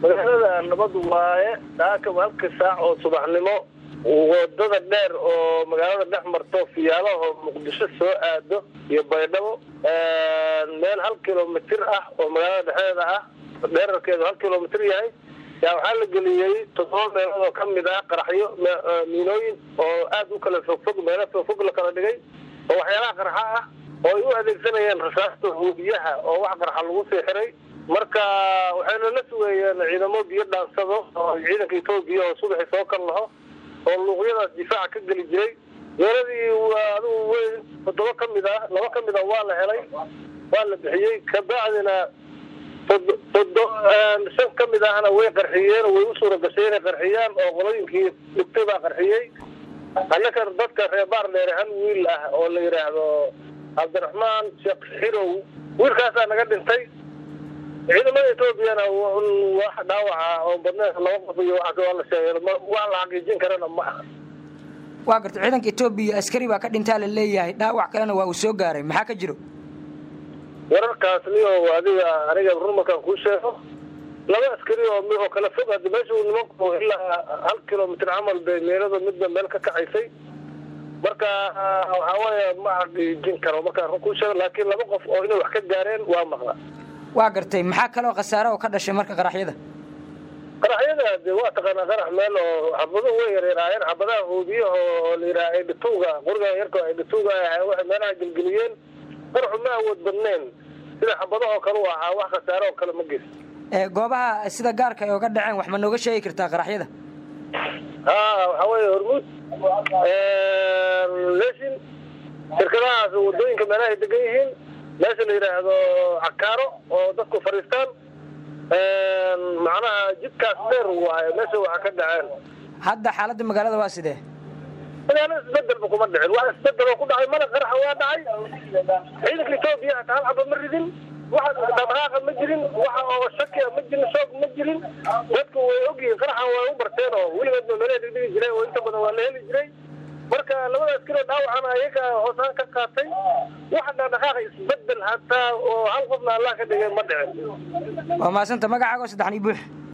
magaalada nabad waaye saaka halka saac oo subaxnimo wadada dheer oo magaalada dhex marto fiyaalaho muqdisho soo aado iyo baydhabo meel hal kilomitir ah oo magaalada dhexdeeda ah dheerarkeedu hal kilomitir yahay yaa waxaa la geliyey toddoba meelood oo kamid ah qaraxyo miinooyin oo aad u kala fogfog meelo fogfog la kala dhigay oo waxyaalaha qarxa ah oo ay u adeegsanayeen rasaasta huubiyaha oo wax qarxa lagu sii xiray marka waxayna la sugeeyeen ciidamo biyo dhaansado oo ciidanka etoobiya oo subaxi soo kal laho oo luuqyadaas difaaca ka geli jiray weeradii adigu weyn toddoba ka mid ah laba ka mid ah waa la helay waa la bixiyey kabacdina todo shan ka mid ahna way qarxiyeen way u suura gashay inay qarxiyaan oo qolooyinkii dhigtay baa qarxiyey annaka dadka reer baar dheere hal wiil ah oo la yidhaahdo cabdiraxmaan sheekh xirow wiilkaasaa naga dhintay ciidamada etoobiyana wax dhaawaca oo badneed laba qof iyo waxaas waa la sheegay wax la xaqiijin karana ma aha waa garta ciidanka etoobiya askari baa ka dhintaa la leeyahay dhaawac kalena waa uu soo gaaray maxaa ka jiro wararkaas niyo adiga aniga run markaan kuu sheego laba askari oo oo kala fog hadda meesha nimanku ilaa hal kilomitr camal bay meelada midba meel ka kacaysay marka waxaa weeye ma xaqiijin karo markaan run kuu sheego laakiin laba qof oo inay wax ka gaareen waa maqla waa gartay maxaa kaloo khasaare oo ka dhashay marka qaraxyada qaraxyada de waa taqaanaa qarax meel oo xabaduhu way yaryaraayeen xabadaha huubiyaha oo la yidhaha aydhituuga quriga yarka aydhituuga waxay meelaha gelgeliyeen qaraxu ma awood badneen sida xabadahoo kale u ahaa wax khasaare oo kale ma geysa goobaha sida gaarka ay oga dhaceen wax ma nooga sheegi kartaa qaraxyada ha waxaa weeye hormuud lesin shirkadahaas wadooyinka meelahay degan yihiin meesha la yidhaahdo cakaaro oo dadku fadhiistaan macnaha jidkaas dheer waaye meesha waxa ka dhaceen hadda xaaladda magaalada waa sidee magaalo isbedelba kuma dhicin wax isbedeloo ku dhacay mala qaraxa waa dhacay ciidanka etoobiya hata hal xaba ma ridin waxa dhaqdhaqaaqa ma jirin waxa oo shakia ma jirin shoog ma jirin dadku way ogyihiin qaraxan way u barteen oo weligoodba meelaha dhigdhigi jiray oo inta badan waa la heli jiray marka labadaas kilo dhaawacana ayaga hoosaan ka qaatay waxa dhaqdhaqaaqa isbedel hataa oo hal qofna allah ka dhigay ma dhicin waa maasanta magacaago saddexan ii buux